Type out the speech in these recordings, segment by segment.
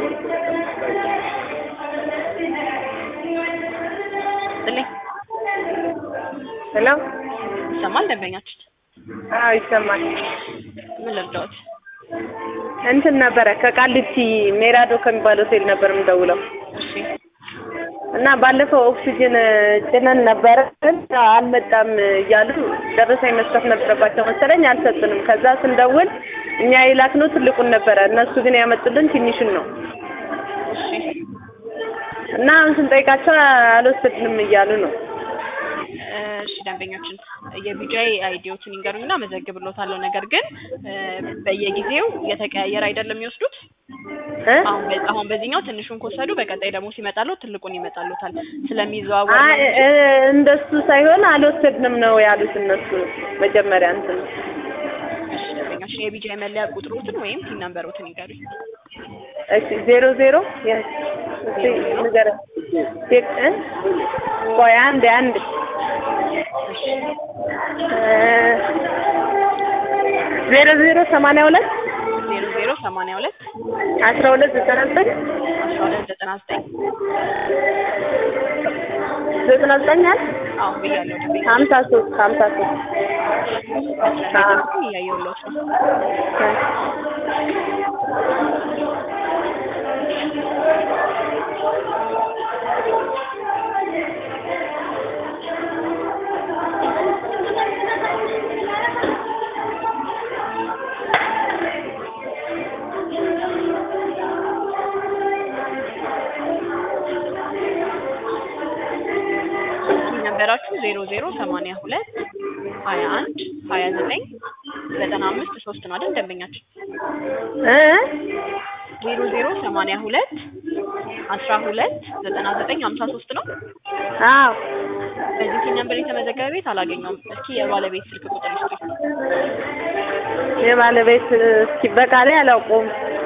ስጥልኝ ሄሎ ይሰማል ደንበኛችን? አዎ ይሰማል። ምን ልርዳዎት? እንትን ነበረ ከቃሊቲ ሜራዶ ከሚባል ሆቴል ነበር የምደውለው እሺ እና ባለፈው ኦክሲጅን ጭነን ነበረ ግን አልመጣም እያሉ ደረሰኝ መስጠት ነበረባቸው መሰለኝ አልሰጡንም። ከዛ ስንደውል እኛ የላክነው ትልቁን ነበረ እነሱ ግን ያመጡልን ትንሹን ነው እሺ እና አሁን ስንጠይቃቸው አልወሰድንም እያሉ ነው። እሺ ደንበኞችን የቢጃይ አይዲዎትን ይንገሩኝና መዘግብሎታለሁ። ነገር ግን እ በየጊዜው የተቀያየረ አይደለም የሚወስዱት። እ አሁን በ- አሁን በዚህኛው ትንሹን ከወሰዱ በቀጣይ ደግሞ ሲመጣለው ትልቁን ይመጣሉታል። ስለሚዘዋወር አይ ነው እንጂ እ እንደሱ ሳይሆን አልወሰድንም ነው ያሉት እነሱ መጀመሪያ እንትን እሺ ደንበኞችን የቢጃይ መለያ ቁጥሮትን ወይም ቲን ነምበሮትን ይንገሩኝ። እሺ ዜሮ ዜሮ የ- እስኪ ንገረኝ ሴት- እ ቆይ አንድ አንድ እሺ እ ዜሮ ዜሮ ሰማንያ ሁለት ዜሮ ዜሮ ሰማንያ ሁለት አስራ ሁለት ዘጠና ዘጠኝ አስራ ሁለት ዘጠና ዘጠኝ ዘጠና ዘጠኝ አለ አሁን ብያለሁ ደንበኛ ሀምሳ ሶስት ሀምሳ ሶስት ስለሚጠብቁ እያየሁሎት ነው። ቲን ነምበራችሁ ዜሮ ዜሮ ሰማንያ ሁለት ሀያ አንድ ሀያ ዘጠኝ ዘጠና አምስት ሶስት ነው አይደል ደንበኛችን? እ ዜሮ ዜሮ ሰማንያ ሁለት አስራ ሁለት ዘጠና ዘጠኝ ሀምሳ ሶስት ነው። አዎ በዚህ ቲን ነምበር የተመዘገበ ቤት አላገኘውም። እስኪ የባለቤት ስልክ ቁጥር ይስጡኝ። የባለቤት እስኪ በቃሌ አላውቀውም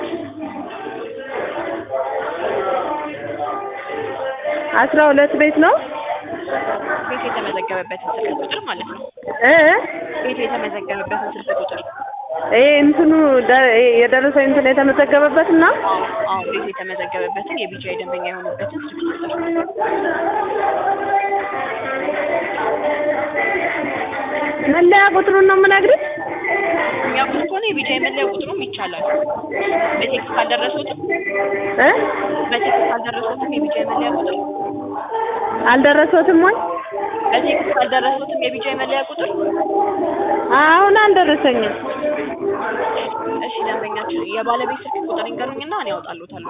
አስራ ሁለት ቤት ነው ቤቱ የተመዘገበበትን ስልክ ቁጥር ማለት ነው። እ ቤቱ የተመዘገበበትን ስልክ ቁጥር ይሄ እንትኑ ደ- ይሄ የደረሰኝ እንትን የተመዘገበበት እና አዎ አዎ ቤቱ የተመዘገበበትን የቢጃይ ደንበኛ የሆኑበትን ስልክ ቁጥር መለያ ቁጥሩን ነው የምነግርህ የሚያውቁት ከሆነ የቢጃይ መለያ ቁጥሩም ይቻላል። በቴክስት ካልደረሱትም እ በቴክስት ካልደረሱትም የቢጃይ መለያ ቁጥር አልደረሶትም ወይ በቴክስት ካልደረሱትም የቢጃይ መለያ ቁጥር አሁን አልደረሰኝም እሺ ደንበኛችን የባለቤት ስልክ ቁጥር ይንገሩኝና እኔ ያወጣሉታለሁ።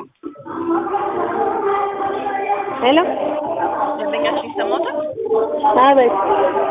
ሄሎ ደንበኛችን ይሰማዎታል? አቤት